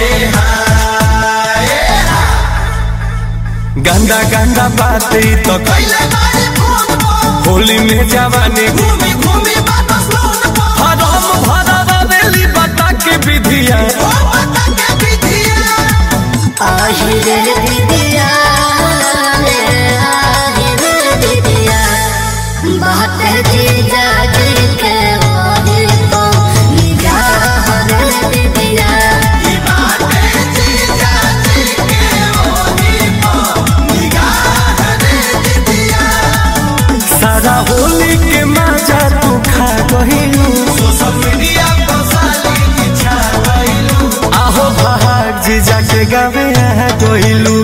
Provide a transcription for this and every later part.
गंदा गंदा बात ई तो होली में जवानी हरम भरा बेली बता के विधिया আহিরে দিদিয়া রে আহিরে দিদিয়া बात जी जागे के ओरे तो निगाह रे दिदिया सारा होली के मजा तू खा गहिलू आहो भाग जी जाके गावे आ गइलू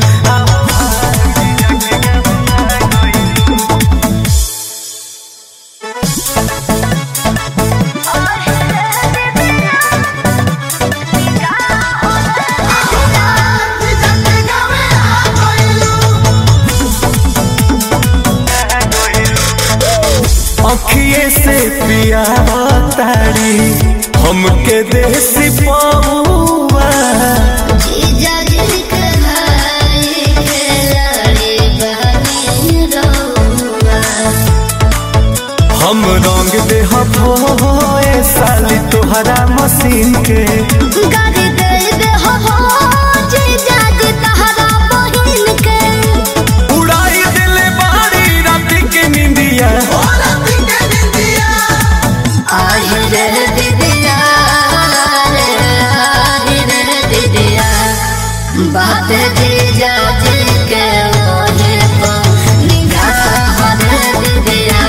अखिए से पिया तारी हमके देसी पौआ जी जागे के हाय के लड़े बनी रोवा हम रंग दे होए साली तोहरा मशीन के गाड़ी दे दे हो हो जी जागे तहरा बहिन के उड़ाई दिले बारी रात के निंदिया আহিরে দিদিয়া রে আহিরে দিদিয়া बात जी जाजी के ओहे तो निगाह रे दिदिया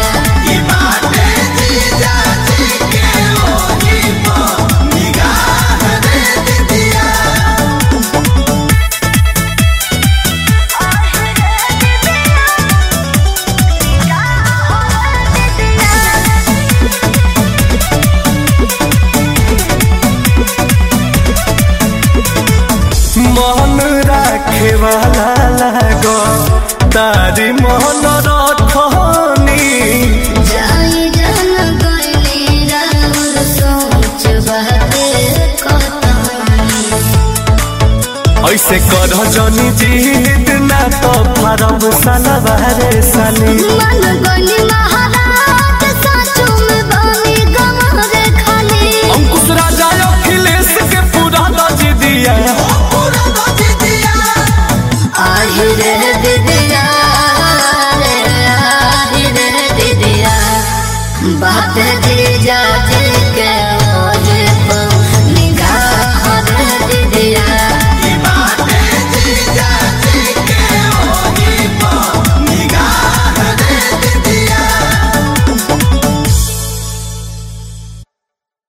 मन राखे वाला लागो तारी मन रखनी जाई जन गइली राउर सोच बाते कतनी ऐसे कर जनी जीत ना तो फरब सलवारे साली मन गइली मा